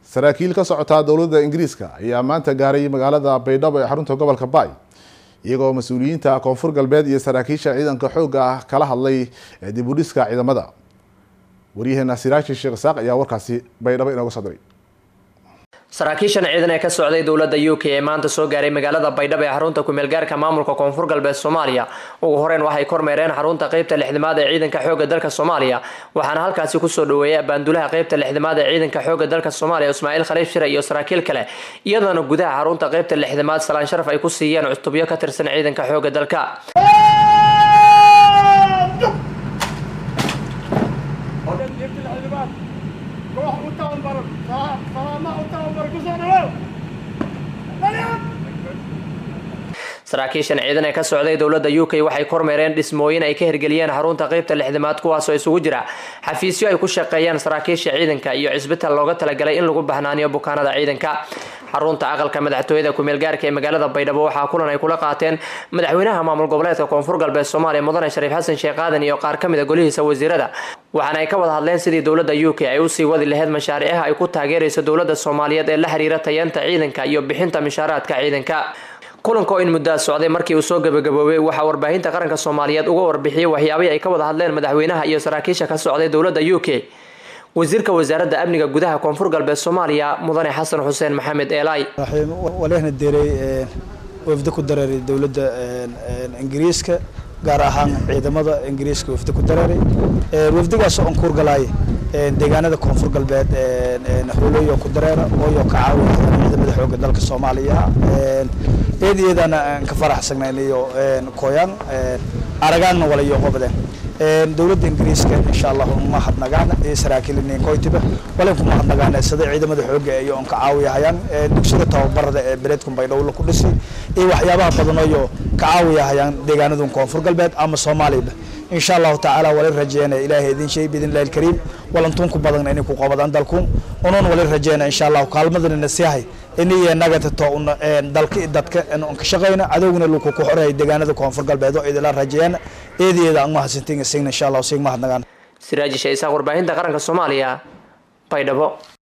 saraakiil ka socotaa dowladda ingiriiska ayaa maanta gaaray magaalada baydhabo ee xarunta gobolka baay iyagoo mas-uuliyiinta koonfur galbeed iyo saraakiisha ciidanka xoogga ah kala hadlay dib u dhiska ciidamada waryaheena siraashi sheekh isaaq ayaa warkaasi baydhabo inooga soo diray saraakiishan ciidan ee ka socday dowladda u k ee maanta soo gaaray magaalada baydhabo ee xarunta kumeelgaarka maamulka koonfur galbeed soomaaliya ugu horeyn waxay kormeereen xarunta qeybta lixdimaad ee ciidanka xoogga dalka soomaaliya waxaana halkaasi kusoo dhaweeyay abaandulaha qeybta lixdimaad ee ciidanka xoogga dalka soomaaliya ismaaciil khaliif shire iyo saraakiil kale iyadoona gudaha xarunta qeybta lixdimaad salaan sharaf ay ku siiyeen cutubyo ka tirsan ciidanka xoogga dalka saraakiishan ciidan ee ka socday dowladda u k waxay kormeereen dhismooyin ay ka hirgeliyeen xarunta qeybta lixdimaad kuwaasoo isugu jira xafiisyo ay ku shaqeeyaan saraakiisha ciidanka iyo cisbital looga talagalay in lagu bahnaaniyo bukaanada ciidanka xarunta aqalka madaxtooyada kumeelgaarka ee magaalada baydhabo waxaa kulan ay kula qaateen madaxweynaha maamul goboleedka koonfur galbeed soomaaliya mudane shariif xasan sheekh aadan iyo qaar ka mid a golihiisa wasiirada waxaana ay ka wada hadleen sidii dowladda u k ay usii wadi laheyd mashaariicaha ay ku taageerayso dowladda soomaaliyeed ee la xiriira tayeenta ciidanka iyo bixinta mishaaraadka ciidanka kulanka oo in muddaa socday markii uu soo gabagaboobay waxaa warbaahinta qaranka soomaaliyeed uga warbixiyey waxyaabihii ay ka wada hadleen madaxweynaha iyo saraakiisha ka socday dowladda u k wasiirka wasaaradda amniga gudaha koonfur galbeed soomaaliya mudane xasan xuseen maxamed eelay walehna diray wafdi ku dareeray dowladda ingiriiska gaar ahaan ciidamada ingiriiska wafdi ku dareeray wafdigaasoo aan kuurgalaay deegaanada koonfur galbeed holoyo ku dareera ooyo ka caawiya ciidamada xooga dalka soomaaliya eed iyadana aan ka faraxsanayn iyo koyaan aragaanna walayo qobdeen dowladda ingiriiska insha allah umahadnagaan saraakiilinin koytiba walen kumahadnagaan sida ciidamada xooga iyo on ka caawiyahayaan dugsiga tababarada ee beledkun baydhowla ku dhisi iyo waxyaabaha badanoyo ka caawiyahayaan deegaanadun koonfur galbeed ama soomaaliyaba insha allahu tacaala wali rajeena ilaahay idin shay biidn illahi alkariim walantuun ku badan inay ku qabadaan dalkuun unuun wali rajeena insha allahu kaalmadana nasiyahay iniyo nagatato dalka dadka on ka shaqeyna cadowgana luku ku xoreeyay deegaanada koonfur galbeed oo idila rajeeyana eedeeda aan mahadsantiin signa insha allahu sig mahadnagaan siraajisha isaaq warbaahinta qaranka soomaaliya baydhabo